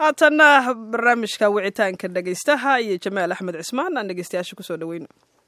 haatanna barnaamijka wicitaanka dhegaystaha iyo jamaal axmed cismaan aan dhegaystayaasha kusoo dhaweyno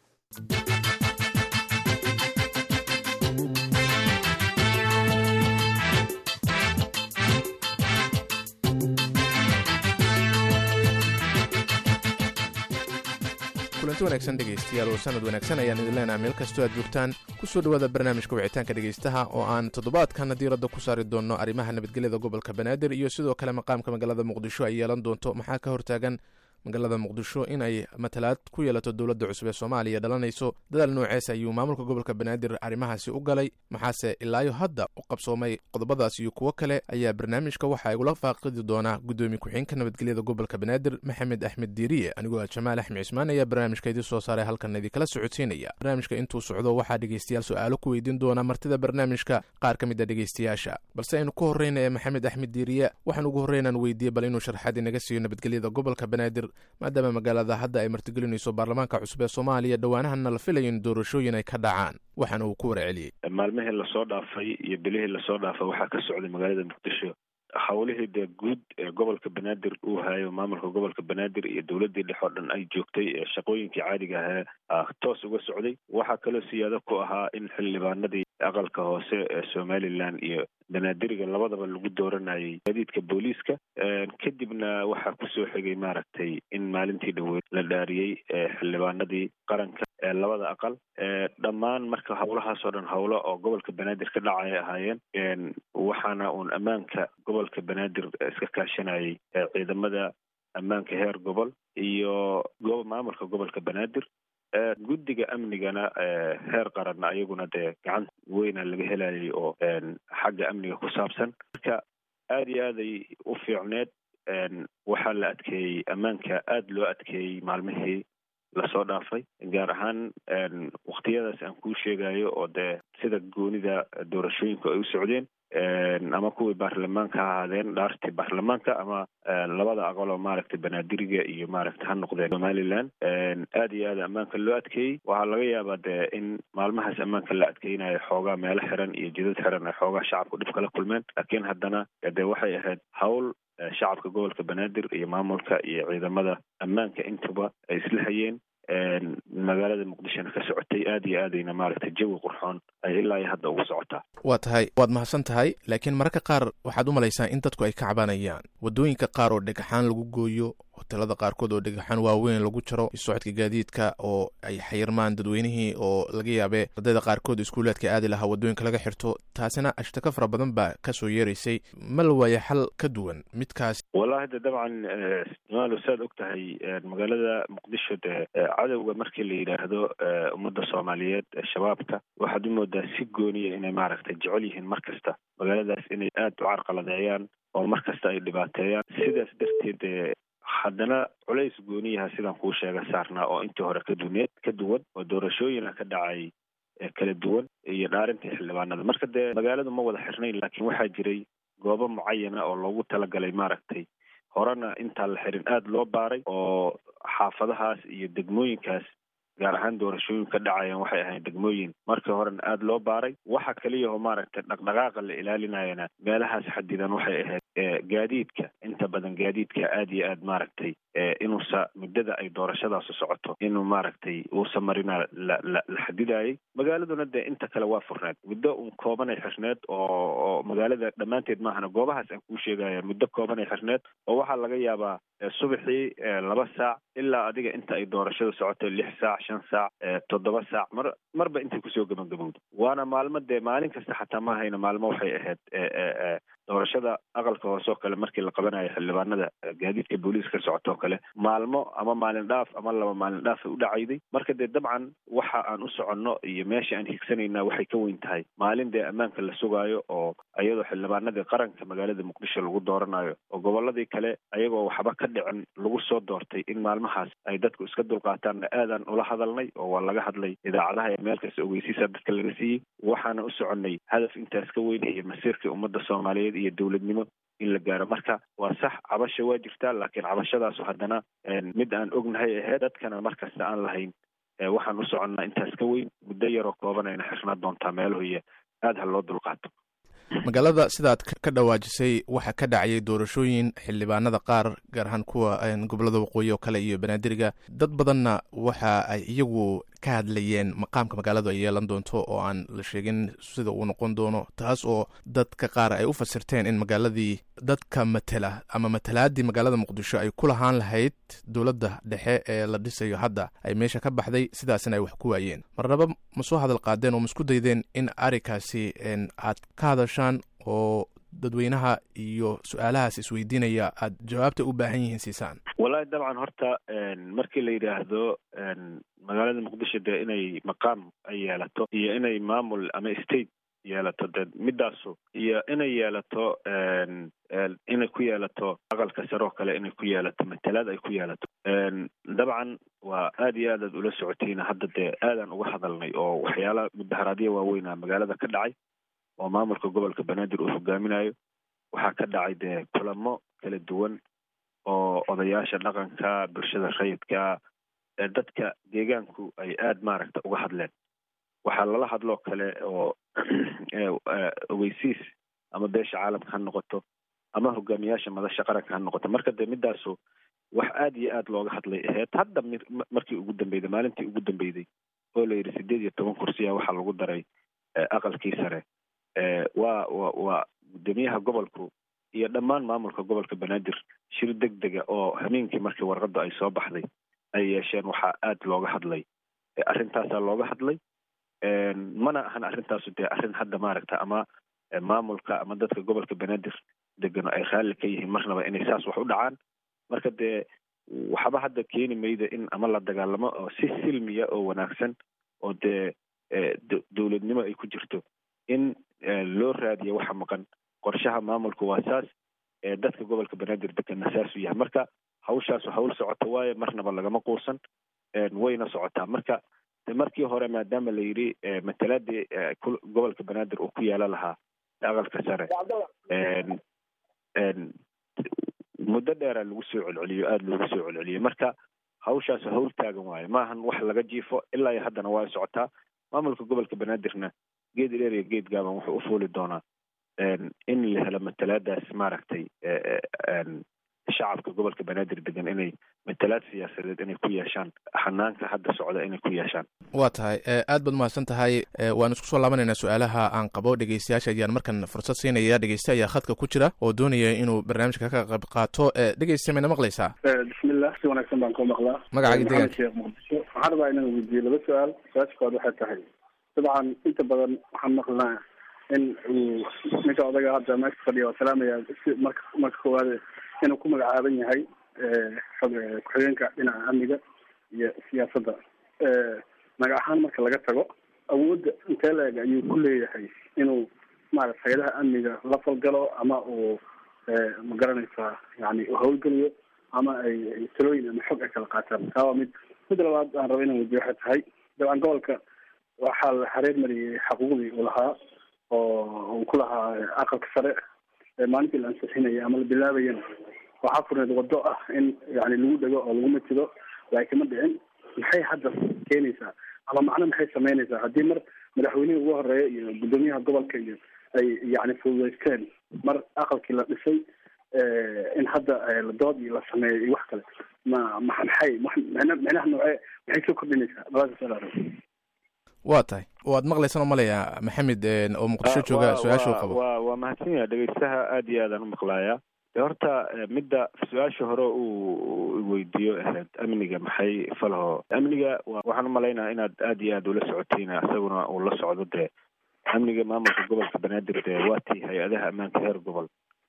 kulanti wanaagsan dhegaystayaal oo sanad wanaagsan ayaan idin leenaha meel kastoo aad joogtaan ku soo dhowaada barnaamijka wicitaanka dhegaystaha oo aan toddobaadkana diiradda ku saari doonno arrimaha nabadgelyada gobolka banaadir iyo sidoo kale maqaamka magaalada muqdisho ay yeelan doonto maxaa ka hortaagan magaalada muqdisho in ay matalaad ku yeelato dowladda cusub ee soomaaliya dhalanayso dadaal noocees ayuu maamulka gobolka banaadir arrimahaasi u galay maxaase ilaayo hadda u qabsoomay qodobadaas iyo kuwo kale ayaa barnaamijka waxaa igula faaqidi doonaa guddoomiye ku-xigeenka nabadgelyada gobolka banaadir maxamed axmed diiriye anigoo ah jamaal axmed cismaan ayaa barnaamijka idin soo saaray halkan idinkala socodsiinaya barnaamijka intuu socdo waxaa dhegaystayaal su-aalo ku weydiin doona martida barnaamijka qaar ka mid a dhegaystayaasha balse aynu ku horreyna ee maxamed axmed diiriye waxaan ugu horreynaan weydiiyey bal inuu sharxaad inaga siiyo nabadgelyada gobolka banaadir maadaama magaalada hadda ay martigelinayso baarlamaanka cusub ee soomaaliya dhowaanahanna la filayo in doorashooyin ay ka dhacaan waxaana uu ku warceliyey maalmihii lasoo dhaafay iyo bilihii lasoo dhaafay waxaa ka socday magaalada muqdisho howlihii dee guud ee gobolka banaadir uu hayo maamulka gobolka banaadir iyo dowladii dhex oo dhan ay joogtay ee shaqooyinkii caadiga ahee toos uga socday waxaa kaloo siyaado ku ahaa in xildhibaanadii aqalka hoose ee somalilan iyo banaadiriga labadaba lagu dooranayay gaadiidka booliiska kadibna waxaa kusoo xigay maaragtay in maalintii dhaweyd la dhaariyey xildhibaanadii qaranka ee labada aqal dhammaan marka howlahaas oo dhan howlo oo gobolka banaadir ka dhacay ahaayeen waxaana uun ammaanka gobolka banaadir iska kaashanayay ciidamada ammaanka heer gobol iyo maamulka gobolka banaadir guddiga amnigana heer qaranna ayaguna dee gacan weyna laga helayay oo xagga amniga ku saabsan marka aada iyo aaday u fiicneed waxaa la adkeeyey ammaanka aada loo adkeeyey maalmihii lasoo dhaafay gaar ahaan waktiyadaas aan kuu sheegayo oo dee sida goonida doorashooyinku ay u socdeen ama kuwii baarlamaanka ha ahaadeen dhaartii baarlamaanka ama labada aqaloo maaragtay banaadiriga iyo maaragtay ha noqdeen somalilan aada iyo aada ammaanka loo adkeeyey waxaa laga yaabaa dee in maalmahaas ammaanka la adkeynayo xoogaa meelo xiran iyo jidad xiran ay xoogaa shacabku dhib kala kulmeen laakiin haddana dee waxay ahayd hawl shacabka gobolka banaadir iyo maamulka iyo ciidamada ammaanka intuba ay isla hayeen magaalada muqdishona ka socotay aada iyo aadayna maaragtay jawi qurxoon ay ilaa iyo hadda ugu socotaa waa tahay waad mahadsan tahay laakiin mararka qaar waxaad u malaysaa in dadku ay ka cabanayaan waddooyinka qaar oo dhagaxaan lagu gooyo hotelada qaarkood oo dhagaxaan waaweyn lagu jaro socodka gaadiidka oo ay xayirmaan dadweynihii oo laga yaabee ardayda qaarkood iskuulaadka aadi lahaa waddooyinka laga xirto taasina ashtaka fara badan baa kasoo yeeraysay ma la waaya xal ka duwan midkaas wallahi de dabcan maalo saad og tahay magaalada muqdisho dee cadowga markii la yidhaahdo ummadda soomaaliyeed shabaabka waxaad u moodaa si gooniya inay maaragtay jecel yihiin mar kasta magaaladaas inay aada u carqaladeeyaan oo mar kasta ay dhibaateeyaan sidaas darteed haddana culays gooniyaha sidaan kuu sheega saarnaa oo intii hore ka duneed ka duwan oo doorashooyina ka dhacay kala duwan iyo dhaarintii xildhibaanada marka dee magaaladu ma wada xirnayn laakiin waxaa jiray goobo mucayana oo loogu talagalay maaragtay horena intaan la xirin aada loo baaray oo xaafadahaas iyo degmooyinkaas gaar ahaan doorashooyin ka dhacayaan waxay ahayd degmooyin markii horena aada loo baaray waxa keliyaoo maaragtay dhaqdhaqaaqa la ilaalinayana meelahaas xadidan waxay ahayd gaadiidka inta badan gaadiidka aada iyo aad maaragtay inuusa muddada ay doorashadaasu socoto inuu maaragtay uusa marina la la la xadidayay magaaladuna dee inta kale waa furneed muddo un koobanay xirneed oo oo magaalada dhammaanteed maahana goobahaas aan kuu sheegaya muddo koobanay xirneed oo waxaa laga yaabaa subaxii laba saac ilaa adiga inta ay doorashada socoto lix saac shan saac toddoba saac mar marba intay kusoo gabagabowdo waana maalmo dee maalin kasta xataa ma hayna maalmo waxay ahayd doorashada aqalka hoose oo kale markii la qabanayo xildhibaanada gaadiidka booliiska ka socotoo kale maalmo ama maalin dhaaf ama laba maalin dhaaf ay u dhacayday marka dee dabcan waxa aan u soconno iyo meesha aan higsanayna waxay ka weyn tahay maalin dee ammaanka la sugaayo oo iyadoo xildhibaanadii qaranka magaalada muqdisho lagu dooranayo oo goboladii kale ayagoo waxba ka dhicin lagu soo doortay in maalmahaas ay dadku iska dulqaataanna aadaan ula hadalnay oo waa laga hadlay idaacadaha ee meel kasta ogeysiisa dadka laga siiyey waxaana u soconnay hadaf intaas ka weyn iyo masiirkii ummadda soomaaliyeed iyo dowladnimo in la gaaro marka waa sax cabasha waa jirtaa laakiin cabashadaasu haddana mid aan ognahay ahayd dadkana markasta aan lahayn waxaan u soconnaa intaas ka weyn muddo yaroo kooban ayna xirnaa doontaa meeluhu iyo aada ha loo dulqaato magaalada sidaad ka dhawaajisay waxaa ka dhacayay doorashooyin xildhibaanada qaar gaar ahaan kuwa gobolada waqooyi oo kale iyo banaadiriga dad badanna waxa ay iyagu ka hadlayeen maqaamka magaaladu ay yeelan doonto oo aan la sheegin sida uu noqon doono taas oo dadka qaar ay u fasirteen in magaaladii dadka matela ama matalaadii magaalada muqdisho ay ku lahaan lahayd dowladda dhexe ee la dhisayo hadda ay meesha ka baxday sidaasina ay wax ku waayeen marnaba ma soo hadal qaadeen oo ma isku daydeen in arrinkaasi aad ka hadashaan oo dadweynaha iyo su-aalahaas isweydiinaya aad jawaabta u baahan yihiin siisaan wallahi dabcan horta markii la yidhaahdo magaalada muqdisho dee inay maqaam ay yeelato iyo inay maamul ama state yeelato dee midaasu iyo inay yeelato inay ku yeelato aqalka sare oo kale inay ku yeelato matalaad ay ku yeelato dabcan waa aad iyo aad aad ula socotiin hadda dee aadaan uga hadalnay oo waxyaala mudaharaadya waaweynaa magaalada ka dhacay oo maamulka gobolka banaadir uu hogaaminayo waxaa ka dhacay dee kulamo kala duwan oo odayaasha dhaqanka bulshada rayidka dadka deegaanku ay aad maaragta uga hadleen waxaa lala hadloo kale oo ogeysiis ama beesha caalamka ha noqoto ama hogaamiyaasha madasha qaranka ha noqoto marka dee midaasu wax aad iyo aad looga hadlay aheyd hadda markii ugu dambeyday maalintii ugu dambeyday oo la yidhi sideed iyo toban kursiya waxaa lagu daray aqalkii sare waa wa waa guddoomiyaha gobolku iyo dhammaan maamulka gobolka banaadir shir deg dega oo hameenkii markii warqadda ay soo baxday ay yeesheen waxaa aad looga hadlay arrintaasaa looga hadlay mana ahan arrintaasu dee arrin hadda maaragta ama maamulka ama dadka gobolka banaadir degano ay raalli ka yihiin marnaba inay saas wax u dhacaan marka dee waxba hadda keeni mayda in ama la dagaalamo oo si silmiya oo wanaagsan oo dee dowladnimo ay ku jirto in loo raadiyo waxa maqan qorshaha maamulku waa saas dadka gobolka banaadir degana saasuu yahay marka hawshaasu hawl socoto waaye marnaba lagama quusan wayna socotaa marka markii hore maadaama la yidhi matalaadii gobolka banaadir uu ku yeela lahaa aqalka sare muddo dheeraa lagu soo celceliyo aada loogu soo celceliyo marka hawshaas hawl taagan waayo maahan wax laga jiifo ilaa iyo haddana waa socotaa maamulka gobolka banaadirna geed dheer iyo geed gaaban wuxuu u fuuli doonaa in la helo matalaadaas maaragtay shacabka gobolka banaadir degan inay matalaad siyaasadeed inay ku yeeshaan xanaanka hadda socda inay ku yeeshaan waa tahay aad baad mahadsan tahay waan isku soo laabanaynaa su-aalaha aan qabo dhegeystayaasha ayaan markan fursad siinaya dhegeyste ayaa khadka ku jira oo doonaya inuu barnaamijka ka qayb qaato dhegeyste mayna maqlaysaa bismillah si wanaagsan baan ku maqlaa magacaaga deegaanka sheekh muqdisho waxaan rabaa inaan weydiiyo laba su-aal su-aasha kood waxay tahay dabcan inta badan waxaan maqlnaa in uu ninka odaga hadda meesha fadhiya waa salaamaya si marka marka koowaad inuu ku magacaaban yahay ku-xigeenka dhinaca amniga iyo siyaasadda magac ahaan marka laga tago awoodda intee la-eg ayuu ku leeyahay inuu maarata hay-adaha amniga la falgalo ama uu ma garanaysaa yani u hawlgeliyo ama ay talooyin ama xog ay kala qaataan taa waa mid mid labaad aan raba inaan weydiyo waxay tahay dabcan gobolka waxaa la xareer mariyey xaquuqdii uu lahaa oo uu ku lahaa aqalka sare maalintii la ansixinaya ama la bilaabayana waxaa furneed wado ah in yani lagu dhego oo lagu matido laakiin ma dhicin maxay hadda keenaysaa ama macno maxay samaynaysaa haddii mar madaxweynihii ugu horeeya iyo guddoomiyaha gobolka iyo ay yani fududaysteen mar aqalkii la dhisay in hadda dood iyo la sameeyo iyo wax kale ma ma maxay micnaha noocee maxay soo kordhinaysaa labadaas waa tahay waad maqlaysan oo malaya maxamed oo muqdisho jooga su-aasha u qabo wa waa mahadsan yaha dhegeystaha aad iyo aadaan umaqlaaya de horta midda su-aasha hore uu weydiiyo ahayd amniga maxay falho amniga waxaan umalaynaa inaad aad iyo aad ula socotiin isaguna uu la socdo dee amniga maamulka gobolka banaadir dee waa tii hay-adaha ammaanka heer gobol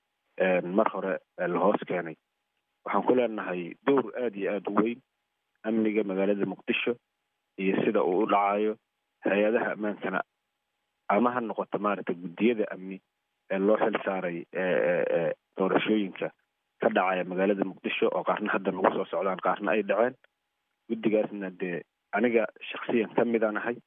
mar hore la hoos keenay waxaan ku leenahay dowr aad iyo aad u weyn amniga magaalada muqdisho iyo sida uu u dhacayo hay-adaha ammaankana ama ha noqoto maaragtay guddiyada amni ee loo xil saaray doorashooyinka ka dhacaya magaalada muqdisho oo qaarna hadda nagu soo socdaan qaarna ay dhaceen guddigaasna dee aniga shaksiyan ka midaan ahay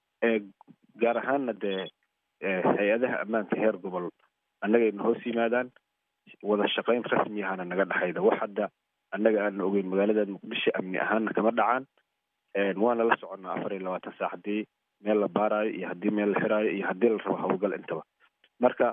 gaar ahaanna dee hay-adaha ammaanka heer gobol annagayna hoos yimaadaan wada shaqayn rasmi ahana naga dhexayda wax hadda annaga aana ogeyn magaalada muqdisho amni ahaanna kama dhacaan waana la soconnaa afar iyo labaatan saac haddii meel la baaraayo iyo haddii meel la xiraayo iyo haddii la rabo hawlgal intaba marka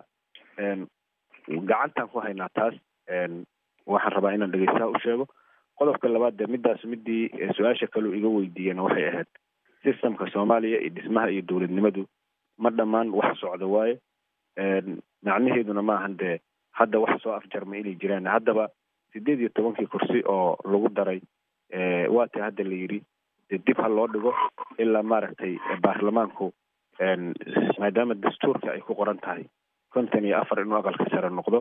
gacantaan ku haynaa taas waxaan rabaa inaan dhegeystaha u sheego qodobka labaad dee midaas midii su-aasha kaleu iga weydiiyena waxay ahayd systemka soomaaliya iyo dhismaha iyo dowladnimadu ma dhammaan wax socda waaye macnaheeduna maahan dee hadda wax soo afjarma inay jiraan haddaba sideed iyo tobankii kursi oo lagu daray waa ta hadda la yidhi dee dib ha loo dhigo ilaa maaragtay baarlamaanku maadaama dastuurka ay ku qoran tahay konton iyo afar inuu aqalka sare noqdo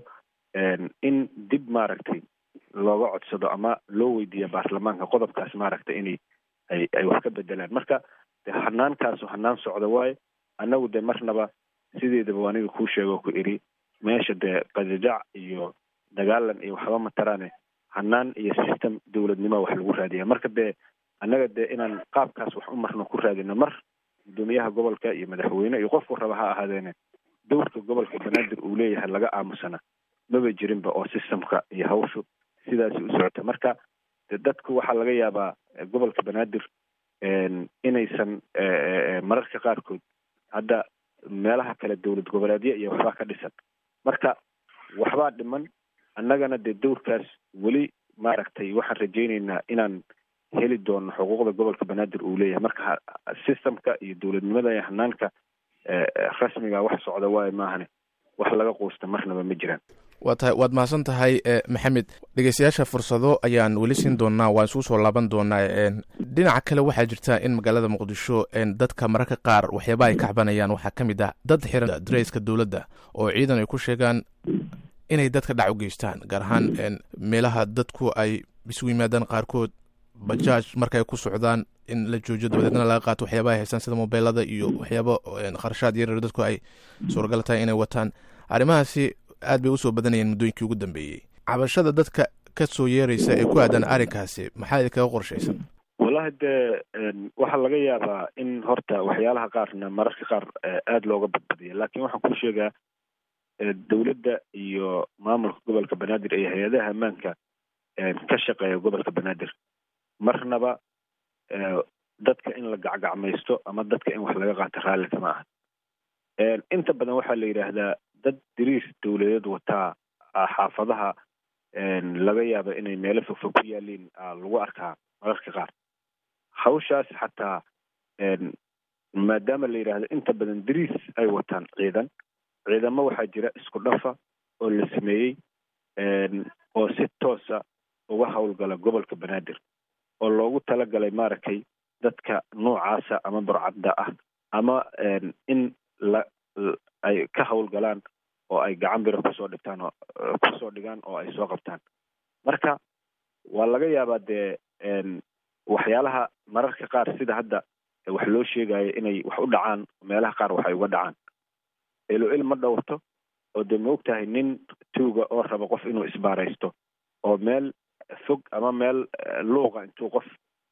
in dib maaragtay looga codsado ama loo weydiiya baarlamaanka qodobkaas maaragtay inay ay ay wax ka bedelaan marka de hanaankaasu hanaan socda waaye annagu de marnaba sideedaba aniga kuu sheego ku iri meesha dee qajajac iyo dagaalan iyo waxba mataraane hanaan iyo system dowladnimo wax lagu raadiya marka dee annaga dee inaan qaabkaas wax u marno ku raadino mar guddoomiyaha gobolka iyo madaxweyne iyo qofku raba ha ahaadeene dowrka gobolka banaadir uu leeyahay laga aamusana maba jirinba oo systemka iyo hawshu sidaasi u socota marka de dadku waxaa laga yaabaa gobolka banaadir inaysan mararka qaarkood hadda meelaha kale dowlad goboleedya iyo waxbaa ka dhisan marka waxbaa dhiman annagana dee dowrkaas weli maaragtay waxaan rajaynaynaa inaan heli doono xuquuqda gobolka banaadir uu leeyahay marka systemka iyo dowladnimada iyo hanaanka rasmiga wax socda waayo maahane wax laga quusta marnaba ma jiraan waa tahay waad mahadsan tahay maxamed dhegeystayaasha fursado ayaan weli siin doonaa waan isuu soo laaban doonaa dhinaca kale waxaa jirta in magaalada muqdisho dadka mararka qaar waxyaabaha ay ka cabanayaan waxaa ka mid ah dad xiran dareyska dowladda oo ciidan ay ku sheegaan inay dadka dhac u geystaan gaar ahaan meelaha dadku ay isugu yimaadaan qaarkood bajaaj markaay ku socdaan in la joojiyo dabadeedna laga qaato waxyaabaha ay haystaan sida mobeelada iyo waxyaabo kharashaad yaryar dadku ay suuragal tahay inay wataan arrimahaasi aad bay usoo badanayeen muddooyinkii ugu dambeeyey cabashada dadka ka soo yeeraysa ee ku aadan arrinkaasi maxaa idinkaga qorshaysan wallahi dee waxaa laga yaabaa in horta waxyaalaha qaarna mararka qaar aada looga badbadiya laakiin waxaan kuu sheegaa dowladda iyo maamulka gobolka banaadir iyo hay-adaha ammaanka ka shaqeeya gobolka banaadir marnaba dadka in la gacgacmaysto ama dadka in wax laga qaato raalli kama aha inta badan waxaa la yidhaahdaa dad diriis dowladeed wataa xaafadaha laga yaaba inay meelo fogfog ku yaaliin lagu arkaa mararka qaar hawshaas xataa maadaama la yidhaahdo inta badan diriis ay wataan ciidan ciidamo waxaa jira isku dhafa oo la sameeyey oo si toosa uga howlgala gobolka banaadir oo loogu talagalay maaragtay dadka noocaasa ama burcadda ah ama in la ay ka howlgalaan oo ay gacan biro kusoo dhigtaan oo kusoo dhigaan oo ay soo qabtaan marka waa laga yaabaa dee waxyaalaha mararka qaar sida hadda wax loo sheegayo inay wax u dhacaan meelaha qaar waxay uga dhacaan ilo il ma dhowrto oo dee ma og tahay nin tuuga oo raba qof inuu isbaaraysto oo meel fog ama meel luuqa intuu qof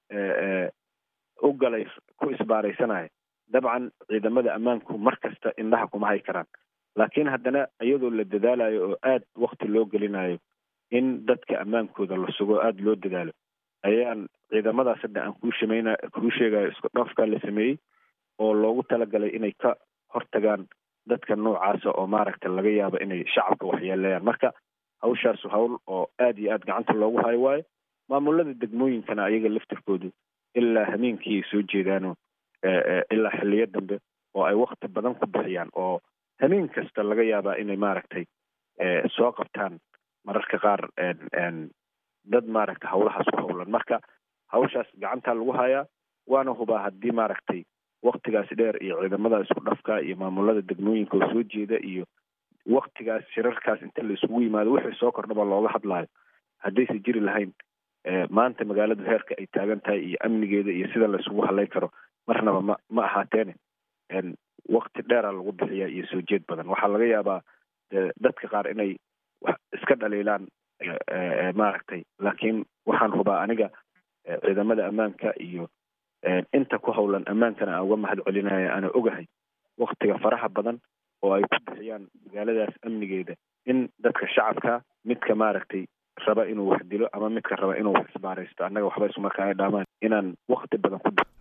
u galay ku isbaaraysanayo dabcan ciidamada ammaanku mar kasta indhaha kuma hay karaan laakiin haddana iyadoo la dadaalayo oo aad wakti loo gelinayo in dadka ammaankooda la sugo aada loo dadaalo ayaan ciidamadaas hadda aan kuu shamayna kuu sheegayo isku dhafka la sameeyey oo loogu talagalay inay ka hortagaan dadka noocaasa oo maaragta laga yaabo inay shacabka waxyeeleeyaan marka hawshaasu hawl oo aada iyo aada gacanta loogu hayo waayo maamulada degmooyinkana ayaga laftirkoodu ilaa hameenkii ay soo jeedaano ilaa xiliyo dambe oo ay wakti badan ku bixiyaan oo hameen kasta laga yaabaa inay maaragtay soo qabtaan mararka qaar dad maaragta hawlahaas ku howlan marka hawshaas gacantaa lagu hayaa waana hubaa haddii maaragtay waktigaas dheer iyo ciidamada isku dhafka iyo maamulada degmooyinka oo soo jeeda iyo waktigaas shirarkaas inta la isugu yimaado wixii soo kordhaba looga hadlaayo haddaysa jiri lahayn maanta magaaladu heerka ay taagan tahay iyo amnigeeda iyo sida la isugu hadlay karo marnaba ma ma ahaateene wakti dheera lagu bixiya iyo soo jeed badan waxaa laga yaabaa dadka qaar inay iska dhaliilaan maaragtay laakiin waxaan hubaa aniga ciidamada ammaanka iyo inta ku howlan ammaankana aan uga mahad celinaya ana ogahay waktiga faraha badan oo ay ku bixiyaan magaaladaas amnigeeda in dadka shacabka midka maaragtay raba inuu wax dilo ama midka raba inuu wax isbaaraysto annaga waxba isumarkaa ay dhaamaan inaan wakti badan ku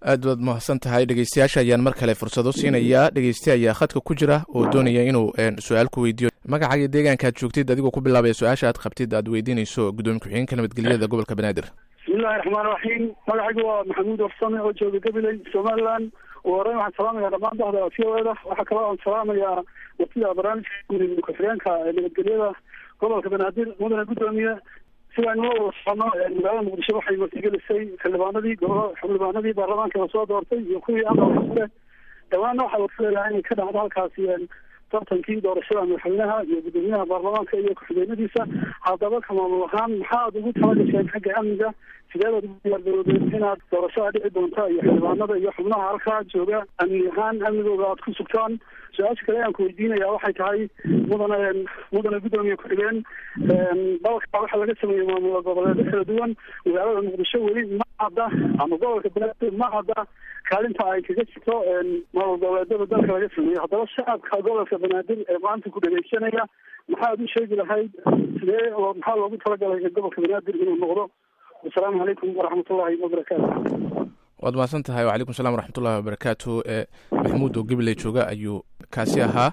aad baad mahadsan tahay dhegeystayaasha ayaan mar kale fursado siinayaa dhegeyste ayaa khadka ku jira oo doonaya inuu su-aal ku weydiiyo magacaaga deegaanka aad joogtid adigoo ku bilaabaya su-aasha aad qabtid aad weydiinayso gudoomiye ku-xigeenka nabadgelyada gobolka banaadir bismillahi raxmaan raxiim magacaygu waa maxamuud warsame oo jooga gabiley somaliland ugu horeyn waxaan salaamaya dhammaan bahda v o eda waxaa kaloo aan salaamayaa watida barnaamijka gudoomiye ku-xigeenka nabadgelyada gobolka banaadir mudane gudoomiye sidaan la wada socono magaalada muqdisho waxay martigelisay xildhibaanadii gobolo xildhibaanadii baarlamaanka lasoo doortay iyo kuwii aqalka sare dhammaanna waxaa warfilayaa inay ka dhacdo halkaasi tartankii doorashada madaxweynaha iyo gudoomiyaha baarlamaanka iyo ku-xigeenadiisa haddaba ka maamul ahaan maxaad ugu talagasheen xagga amniga sideedaad ugu diyaargarowdeen inaad doorashada dhici doonta iyo xildhibaanada iyo xubnaha halkaa jooga amni ahaan amnigooda aad ku sugtaan su-aasha kale aan ku weydiinaya waxay tahay mudane mudane gudoomiye ku-xigeen dalka waxaa laga sameeyey maamul goboleedyo kala duwan magaalada muqdisho weli ma cadda ama gobolka banaadir ma cadda kaalinta ay kaga jirto maamul goboleedyada dalka laga sameeyo haddaba shacabka gobolka banaadir ee maanta ku dhegeysanaya maxaad u sheegi lahayd sidee oo maxaa loogu talagalay gobolka banaadir inuu noqdo asalaamu calaykum waraxmatullahi wabarakaatu waad mahadsan tahay wacalaykum salam waraxmatullahi wabarakaatu maxamuud oo gabiley jooga ayuu kaasi ahaa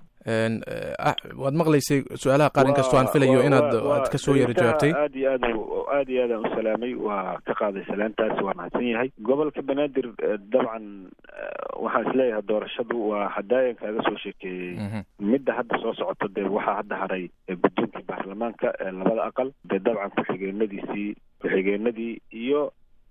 waad maqlaysay su-aalaha qaar inkastoo aan filayo inaad aad kasoo yara jawaabtay aad iyo aad aad iyo aadaan u salaamay waa ka qaaday salaantaas waa mahadsan yahay gobolka banaadir dabcan waxaan isleeyahay doorashadu waa hadaayan kaaga soo sheekeeyey midda hadda soo socoto dee waxaa hadda haray guddoonkii baarlamaanka labada aqal dee dabcan ku-xigeenadiisii ku-xigeenadii iyo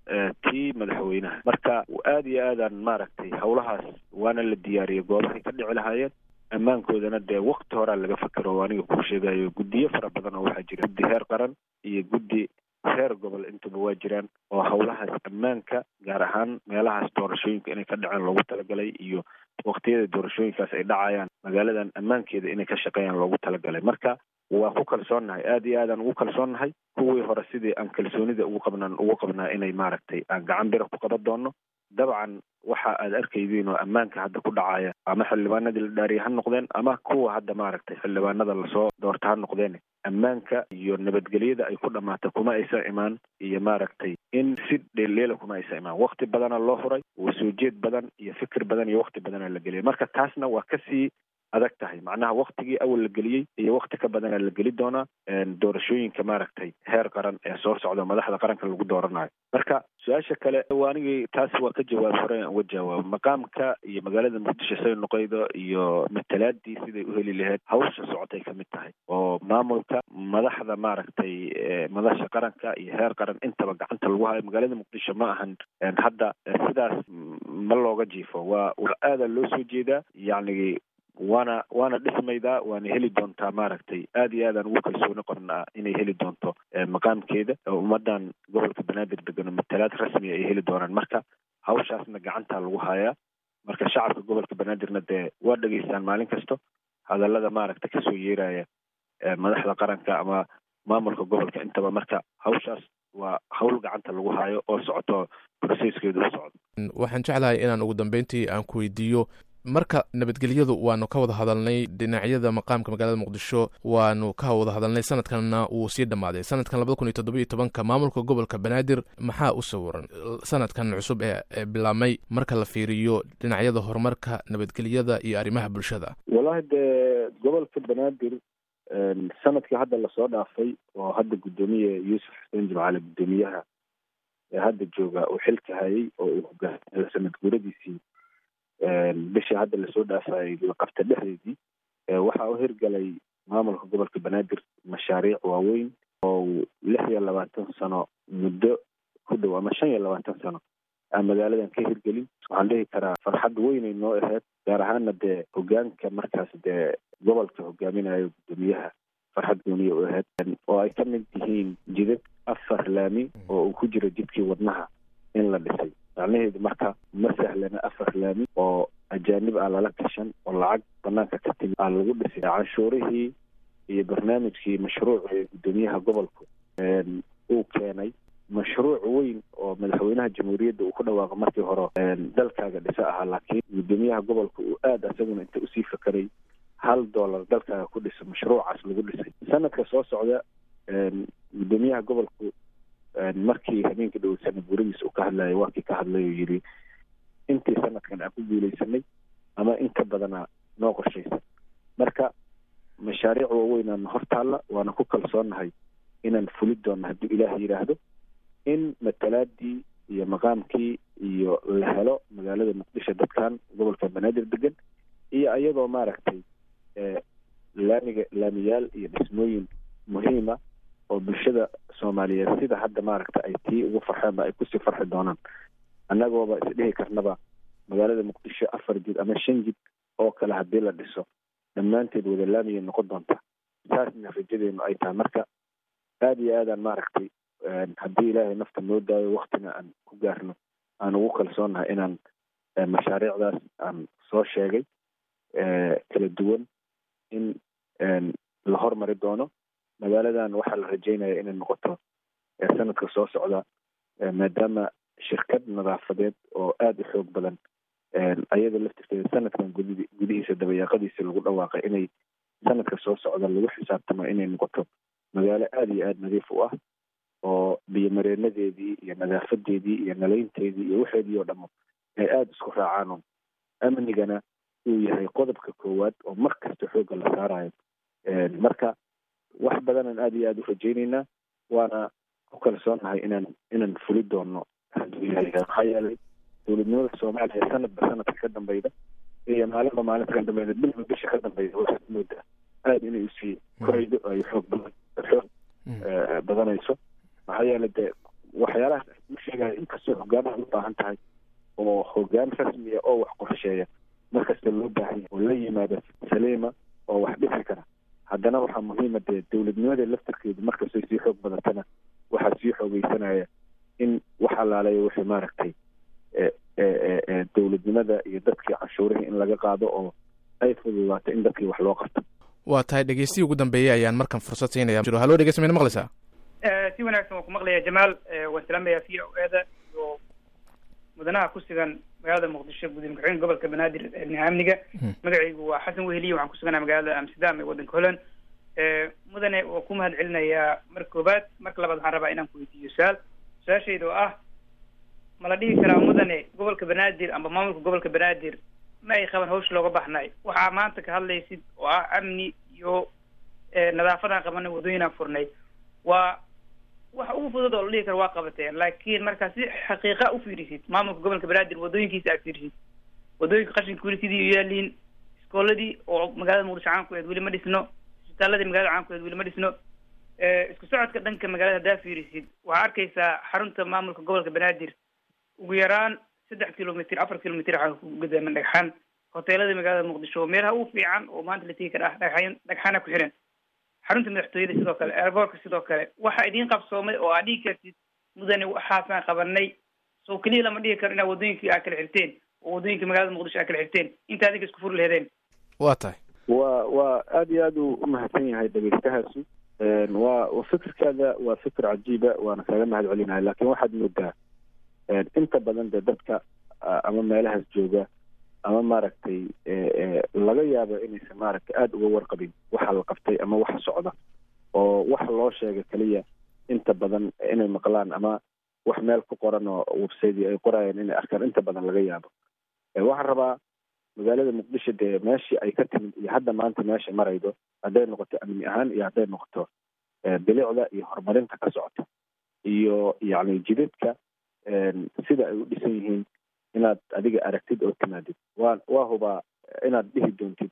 tii madaxweynaha marka aad iyo aadaan maaragtay howlahaas waana la diyaariyey goobahay ka dhici lahaayeen ammaankoodana dee wakti horaa laga fakero oo aniga kuu sheegayo guddiyo fara badan oo waxaa jira guddi heer qaran iyo guddi heer gobol intuba waa jiraan oo howlahaas ammaanka gaar ahaan meelahaas doorashooyinka inay ka dhacaan loogu talagalay iyo waktiyada doorashooyinkaas ay dhacayaan magaaladan ammaankeeda inay ka shaqeeyaan loogu talagalay marka waa ku kalsoonnahay aad iyo aadaan ugu kalsoonnahay kuwii hore sidii aan kalsoonida ugu qabnaan ugu qabnaa inay maaragtay aan gacan bira ku qaban doono dabcan waxa aad arkaydiin oo ammaanka hadda ku dhacaya ama xildhibaanadii la dhaariyay ha noqdeen ama kuwa hadda maaragtay xildhibaanada lasoo doorta ha noqdeen ammaanka iyo nabadgelyada ay ku dhamaata kuma aysan imaan iyo maaragtay in si dheeldheela kuma aysan imaan wakti badana loo huray soo jeed badan iyo fikir badan iyo wakti badana la geliyay marka taasna waa kasii adag tahay macnaha waktigii awal la geliyey iyo wakti ka badana la geli doonaa doorashooyinka maaragtay heer qaran ee soo socda madaxda qaranka lagu dooranayo marka su-aasha kale anigii taas waa ka jawaab hore aan uga jawaabo maqaamka iyo magaalada muqdisho say noqoydo iyo matalaadii siday u heli lahayd hawsha socotay kamid tahay oo maamulka madaxda maaragtay madasha qaranka iyo heer qaran intaba gacanta lagu hayo magaalada muqdisho ma ahan hadda sidaas ma looga jiifo waa waa aadaa loo soo jeedaa yacni waana waana dhismaydaa waana heli doontaa maaragtay aad iyo aadaan ugu kalsooni qabnaa inay heli doonto maqaamkeeda ummadan gobolka banaadir degano matalaad rasmi ay heli doonaan marka hawshaasna gacantaa lagu hayaa marka shacabka gobolka banaadirna dee waa dhegeystaan maalin kasto hadallada maaragtay kasoo yeeraya madaxda qaranka ama maamulka gobolka intaba marka hawshaas waa hawl gacanta lagu hayo oo socoto processkeedu u socdo waxaan jeclahay inaan ugu dambeyntii aan ku weydiiyo marka nabadgelyadu waanu ka wada hadalnay dhinacyada maqaamka magaalada muqdisho waanu ka wada hadalnay sanadkanna wuu sii dhammaaday sanadkan labada kun iyo toddoba iyo tobanka maamulka gobolka banaadir maxaa u sawiran sanadkan cusub ee bilaabmay marka la fiiriyo dhinacyada horumarka nabadgelyada iyo arrimaha bulshada wallahi dee gobolka banaadir sanadkii hadda lasoo dhaafay oo hadda guddoomiye yuusuf xuseen jimcaale guddoomiyaha ee hadda jooga uu xilka hayay oo uu hogaamiyo sanad guuradiisii bishii hadda lasoo dhaafayay laqabta dhexdeedii waxaa u hirgalay maamulka gobolka banaadir mashaariic waaweyn oo lix iyo labaatan sano muddo ku dhow ama shan iyo labaatan sano aan magaaladan ka hirgelin waxaan dhihi karaa farxad weynay noo ahayd gaar ahaana dee hogaanka markaas dee gobolka hogaaminayo guddoomiyaha farxad gooniya u ahayd oo ay ka mid yihiin jidad afar laami oo uu ku jiro jidkii wadnaha in la dhisay macnaheedu marka ma sahlana afar laami oo ajaanib ah lala gashan oo lacag banaanka ka timi aa lagu dhisay canshuurihii iyo barnaamijkii mashruuci guddoomiyaha gobolku uu keenay mashruuc weyn oo madaxweynaha jamhuuriyadda uu ku dhawaaqo markii hore dalkaaga dhisa ahaa laakiin guddoomiyaha gobolka uu aada isaguna inta usii fakeray hal dollar dalkaaga ku dhiso mashruucaas lagu dhisay sanadka soo socda guddoomiyaha gobolku markii habeenkii dhow sana guuradiisa uu ka hadlayay waa kii ka hadlay oo yidhi intii sanadkan aan ku guuleysanay ama inka badanaa noo qorshaysan marka mashaariic waaweynaan hor taalla waana ku kalsoonnahay inaan fuli doonno hadduu ilaah yidhaahdo in matalaadii iyo maqaamkii iyo la helo magaalada muqdisho dadkan gobolka banaadir degan iyo iyadoo maaragtay laamiga laamiyaal iyo dhismooyin muhiima oo bulshada soomaaliyeed sida hadda maaragta ay tii ugu farxeenba ay kusii farxi doonaan annagooba isdhihi karnaba magaalada muqdisho afar jid ama shan jid oo kale haddii la dhiso dhammaanteed wada laamiyay noqon doonta saasna rajadeenu ay tahay marka aada iyo aadaan maaragtay haddii ilaahay nafta noo daayo waktina aan ku gaarno aan ugu kalsoonnahay inaan mashaariicdaas aan soo sheegay kala duwan in la hormari doono magaaladan waxaa la rajeynaya inay noqoto sanadka soo socda maadaama shirkad nadaafadeed oo aada u xoog badan ayada laftirkeeda sanadkan gudi gudihiisa dabayaaqadiisa lagu dhawaaqay inay sanadka soo socda lagu xisaabtamo inay noqoto magaalo aada iyo aada nadiif u ah oo biyomareenadeedii iyo nadaafadeedii iyo nalaynteedii iyo waxeedii oo dhamo ay aada isku raacaan amnigana uu yahay qodobka koowaad oo mar kasta xoogga la saarayo marka wax badanaan aada iyo aada u rajayneynaa waana ku kalsoonnahay inaan inaan fuli doono hadduu ilaah maxaa yeelay dowladnimada soomaaliya sanadba sanadka ka dambeyda iyo maalinba maalinta ka dambeyda bilba bisha ka dambeyda waxaad moodaa aada inay usii koraydo ay xoog badan xoog badanayso maxaa yeelay dee waxyaalahaas u sheegaya inkastoo hogaanaha u baahan tahay oo hogaan rasmiya oo wax qorsheeya markasta loo baahan yahay oo la yimaada saliima oo wax dhisi kara haddana waxaa muhiima dee dowladnimada laftarkeedu markastay sii xoog badatana waxaa sii xoogeysanaya in wax allaaleeya wixii maaragtay dowladnimada iyo dadkii canshuurihii in laga qaado oo ay fududaato in dadkii wax loo qabto waa tahay dhegeystihi ugu dambeeyey ayaan markan fursad siinaya jiro hallo dhegeysta mayna maqlaysaa si wanaagsan waan ku maqlaya jamaal waan salaamayaa v o eda iyo mudanaha ku sugan magaalada muqdisho gudoomiye ku-xigeenka gobolka banaadir dhinaca amniga magacaygu waa xasan weheliye waxaan kusuganaa magaalada amsterdam ee waddanka holland mudane waa ku mahad celinayaa mar koobaad marka labaad waxaan rabaa inaan ku weydiiyo su-aal su-aashayda oo ah ma la dhihi karaa mudane gobolka banaadir amba maamulka gobolka banaadir ma ay qaban hawsha looga baxnay waxaa maanta ka hadlaysid oo ah amni iyo nadaafadaan qabanay waddooyinaan furnay waa waxa ugu fudud oo la dhihi karo waa qabateen laakiin markaa si xaqiiqa u fiirisid maamulka gobolka banaadir waddooyinkiisa aad fiirisid waddooyinka qashinka weli sidii u yaaliin iskooladii oo magaalada muqdisho caankueed weli ma dhisno isbitaaladii magaalada caankueed weli ma dhisno isku socodka dhanka magaalada haddaa fiirisid waxaa arkaysaa xarunta maamulka gobolka banaadir ugu yaraan saddex kilomitr afar kilomitr waxaa ku gudaaman dhagxaan hoteelada magaalada muqdisho meelaha ugu fiican oo maanta la tegi kara ah dhagxaan dhagxaana ku xiran xarunta madaxtooyada sidoo kale airboortka sidoo kale waxaa idiin qabsoomay oo aad dhigi kartid mudane waxaasaan qabanay soo keliya lama dhigi karo inaa waddooyinkii aad kala xirteen oo waddooyinka magaalada muqdisho aad kala xirteen inta adinka isku furi lahedeen waa tahay waa waa aada iyo aada u umahadsan yahay dhegeystahaasi waa wa fikirkaada waa fikir cajiiba waana kaaga mahad celinahay laakin waxaad moodaa inta badan dee dadka ama meelahaas jooga ama maaragtay laga yaabo inaysan maaragtay aada uga warqabin waxa la qabtay ama waxa socda oo wax loo sheega keliya inta badan inay maqlaan ama wax meel ku qoran oo website ay qorayaan inay arkaan inta badan laga yaabo waxaan rabaa magaalada muqdisho dee meeshii ay ka timid iyo hadda maanta meesha maraydo hadday noqoto amni ahaan iyo hadday noqoto bilicda iyo horumarinta ka socota iyo yacni jidadka sida ay u dhisan yihiin inaad adiga aragtid oo timaadid waa waa hubaa inaad dhihi doontid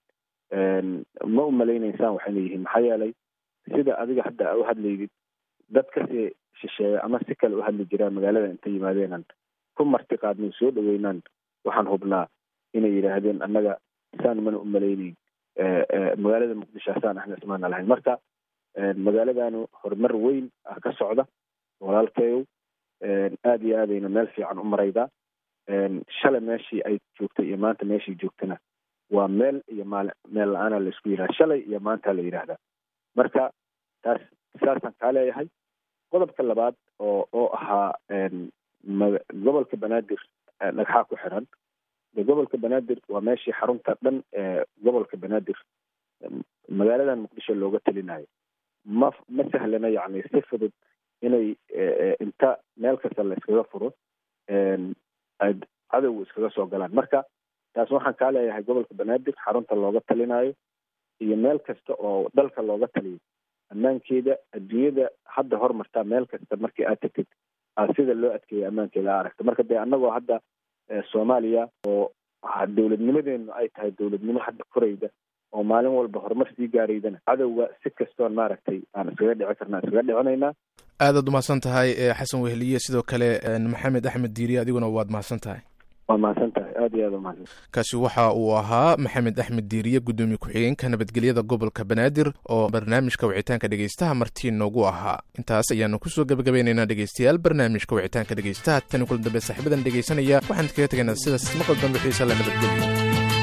ma u malaynaysaan waxayna yihiin maxaa yeelay sida adiga hadda u hadlaydid dad kasii shisheeya ama si kale u hadli jiraan magaalada inta yimaadeenan ku marti qaadnay soo dhaweynaan waxaan hubnaa inay yidhaahdeen annaga saan mana u malaynayn magaalada muqdisho asaan ahna ismaana lahayn marka magaaladanu horumar weyn ah ka socda walaalkeeyow aada iyo aadayna meel fiican u maraydaa shalay meeshii ay joogtay iyo maanta meeshii joogtana waa meel iyo maali meel la-aana la isku yidhahda shalay iyo maanta la yidhaahdaa marka taas saasaan kaa leeyahay qodobka labaad oo oo ahaa gobolka banaadir dhagxaa ku xiran de gobolka banaadir waa meeshii xarunta dhan ee gobolka banaadir magaaladan muqdisho looga telinayo ma ma sahlana yacni si fudud inay inta meel kasta la iskaga furo cadowga iskaga soo galaan marka taas waxaan kaa leeyahay gobolka banaadir xarunta looga talinayo iyo meel kasta oo dalka looga taliyo ammaankeeda adduunyada hadda hormartaa meel kasta markii aad tagtid aad sida loo adkeeya ammaankeeda a aragta marka dee annagoo hadda soomaaliya oo dowladnimadeenu ay tahay dowladnimo hadda korayda oo maalin walba horumar sii gaaraydana cadowga si kastoon maaragtay aan iskaga dhici karna iskaga dhicinaynaa aadaad umahadsan tahay xasan weheliye sidoo kale maxamed axmed diiriye adiguna waad mahadsan tahay waa mahadsan tahay aad iyo aad umahadsan kaasi waxa uu ahaa maxamed axmed diiriye guddoomiye ku-xigeenka nabadgelyada gobolka banaadir oo barnaamijka wicitaanka dhegeystaha martii noogu ahaa intaas ayaanu kusoo gebagabaynaynaa dhegeystayaal barnaamijka wicitaanka dhegeystaha tani kulan dambe saaxiibadan dhegeysanaya waxaan kaga tegaynaa sidaas maqal dambe xiisa la nabadgelyo